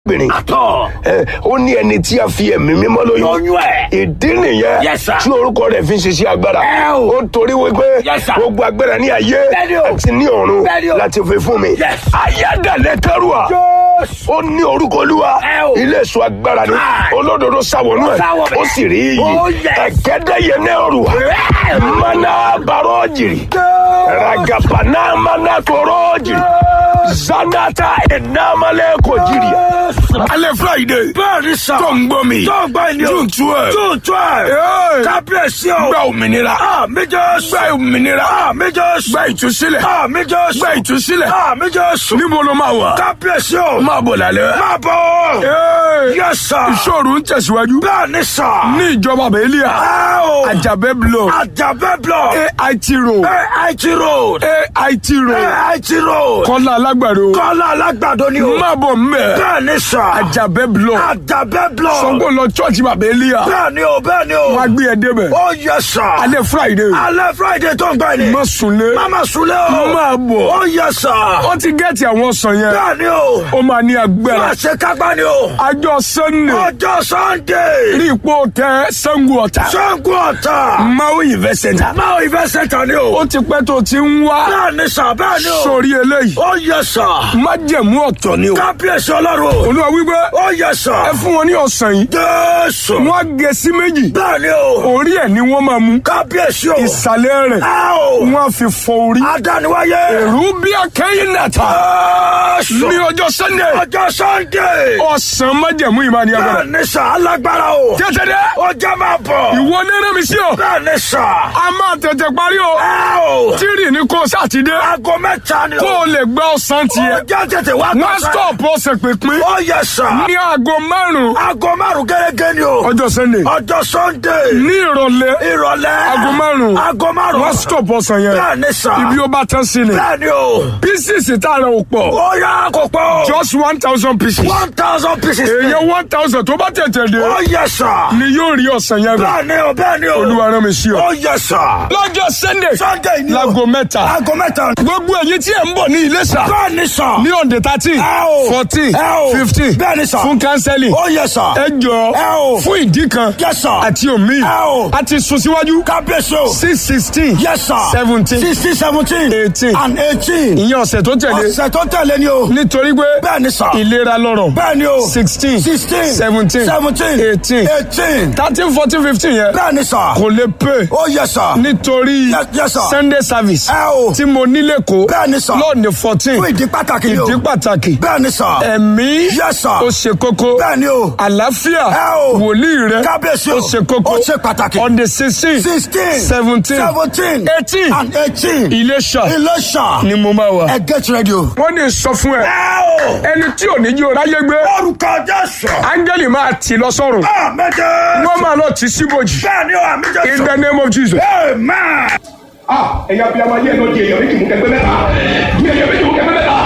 obìnrin. àtọ̀. ẹ ó ní ẹni tí a fi ẹ̀mí mímọ́ lóyún. lóyún ẹ̀. ìdí nìyẹn Yes, sir. tí orúkọ rẹ̀ fi ń ṣiṣẹ́ agbára. Ẹ o. ó torí wípé Yes, sir. gbogbo agbára ní ayé Bẹ́ẹ̀ni o. àti ní ọ̀run Bẹ́ẹ̀ni o. láti fi fún mi. Yes. ayádàlẹ̀ tẹ́rùà Jésù. ó ní orúkọ olúwa Ẹ o. ilé èso agbára ni Káì. olódodo sáwọnú Ó sáwọ ẹ̀ bẹ́ẹ̀. ó sì rí iyì Oh, yes. ẹ̀gẹ́dẹ́yẹ náà rù Ẹ. mana bàrọ̀ jìrì ragapana mana tọrọ jìrì zanata enamale ko jìrì. alẹ́ friday bẹ́ẹ̀ni sà. tó ń gbọ́ mi tó ń gbọ́ ẹni o. june twelve june twelve. Hey. kábíyèsí o. gba òmìnira àmì Jésù. gba òmìnira àmì Jésù. gba ìtúsílẹ̀ àmì Jésù. gba ìtúsílẹ̀ àmì Jésù. níbo ló máa wà kábíyèsí o. máa bọ̀ lálẹ́. máa bọ̀. Hey. Yes, sir. ìṣòro ń tẹ̀síwájú bẹ́ẹ̀ni sà. ní ìjọba bẹ́ẹ̀lìà ẹ o. àjàbẹ́ blọ àjàbẹ́ blọ̀. AIT road AIT road. AIT road AIT road. kọ́lá alágbàdo kọ́lá alágbàdo ni o. máa bọ̀ mbẹ́ bẹ́ẹ̀ni sà. àjàbẹ́ blọ àjàbẹ́ blọ̀. sọ́gbó lọ chọ́ọ̀chì bàbẹ́ẹ̀lìà bẹ́ẹ̀ni o bẹ́ẹ̀ni o. wọ́n á gbé ẹ débẹ̀ ó yẹ sà. alẹ́ friday alẹ́ friday tó ń gbọ́ ni. má sunlé Mama Sule o. máa bọ̀ Ó yẹ sà. ó ti gẹ́ẹ̀tì àwọn sàn yẹn Bẹ́ẹ̀ni o. ó máa ní agbára Àṣẹ kágbá ni o. àjọ sunday Ọjọ́ Sunday. rí ipò tẹ sango ọ̀tà Ṣẹ́gun ọ̀tà. maui event center Máa ìfẹ́ sẹ́ta ni o. ó ti pẹ́ tó ti ń wá Bẹ́ẹ̀ni sà bẹ́ẹ̀ni o. sórí eléyìí Ó yẹ sà. májẹ̀mú ọ̀tọ̀ ni o Kábíyèsí ọlọ́run o. olúwa wípé Ó yẹ sà. ẹ fún wọn ní ọ̀sán yìí Jésù. wọ́n á gé sí méjì Bẹ́ẹ̀ni o. orí ẹ̀ ni wọ́n máa mú Kábíyèsí o. ìsàlẹ̀ rẹ̀ Ẹ o. wọ́n á fi fọ orí Adániwáyé. èrú bí akẹ́yìn nàta Jésù. ní ọjọ́ sunday Ọjọ́ Sunday. ọ̀sán májẹ̀mú ìmáà ní agbára Bẹ́ẹ̀ni sà alágbára o. tètè dé Ó jẹ́ máa bọ̀. ìwọ nínú mi sí o Bẹ́ẹ̀ni sà. a máa tètè parí o Ẹ o. tírì ní kó sátidé Aago mẹ́ta ni o. kó o lè gbá ọ̀sán Ó tiẹ̀ jẹ́ tètè wá wọ́n gbọ́sẹ̀. stop ọ̀sẹ̀ pínpín Ó yẹ sà. ní aago márùn-ún Aago márùn gẹ́gẹ́ ni o. ọjọ́ sunday Ọjọ́ Sunday. ní ìrọ̀lẹ́ Ìrọ̀lẹ́. aago márùn-ún Aago márùn. wọ́n stop ọ̀sán yẹn Bẹ́ẹ̀ni sà. ibi ó bá tán sí ni Bẹ́ẹ̀ni o. pieces tá a rẹ̀ ò pọ̀ Ó yá kò pọ̀. just one thousand pieces One thousand pieces. èèyàn one thousand tó bá tètè dé Ó yẹ sà. ni yóò rí ọ̀sán yẹn gbà Bẹ́ẹ̀ni o bẹ́ẹ̀ni o. olúwa rán mi sí ọ. Ó yẹ sà. lọ́jọ́ sunday Sunday ni o. láago mẹ́ta Aago mẹ́ta. gbogbo èyí tí ẹ̀ ń bọ̀ ní Iléṣà Bẹ́ẹ̀ni sà. ní on the thirteen Ẹ o. fourteen Ẹ o. fifteen Bẹ́ẹ̀ni sà. fún counseling Ó yẹ sà. ẹ jọ Ẹ o. fún ìdí kan Yes, sir. àti omi Ẹ o. a ti sún síwájú Kábíyèsí o. six sixteen Yes, sir. seventeen Sixteen, seventeen. eighteen And eighteen. ìyẹn ọ̀sẹ̀ tó tẹ̀lé Ọ̀sẹ̀ tó tẹ̀lé ni o. nítorí pé Bẹ́ẹ̀ni sà. ìlera lọ́rọ̀ Bẹ́ẹ̀ni o. sixteen Sixteen. seventeen Seventeen. eighteen Eighteen. thirteen fourteen fifteen yẹn Bẹ́ẹ̀ni sà. kò lè pè Ó yẹ sà. nítorí Yes, yes, sir. sunday service Ẹ o. tí mo nílé kó Bẹ́ẹ̀ni sà. lọ́ọ̀nì fourteen Fún ìdí pàtàkì ni o. ìdí pàtàkì Bẹ́ẹ̀ni sà. ẹ̀mí Yes, sir. ó ṣe kókó Bẹ́ẹ̀ni o. àlàáfíà Ẹ o. wòlíì rẹ Kábíyèsí o. ó ṣe kókó Ó ṣe pàtàkì. on the sixteen Sixteen. seventeen Seventeen. eighteen And eighteen. Iléṣà Iléṣà. ni mo máa wà. Ẹ get ready o. wọ́n ní sọ fún ẹ Ẹ o. ẹni tí ò ní jí o ráyé gbé Orúkọ Jésù. áńgẹ́lì máa tì lọ sọ́run Àmẹ́jẹ. wọ́n máa lọ tì síbòjì Bẹ́ẹ̀ni o, àmì in Jésù. the name of Jesus. Amen. ẹ̀yà bí a máa yẹ ẹ̀nà di èèyàn méjì mú kẹgbẹ́ mẹ́ta di èèyàn méjì mú kẹgbẹ́ mẹ́ta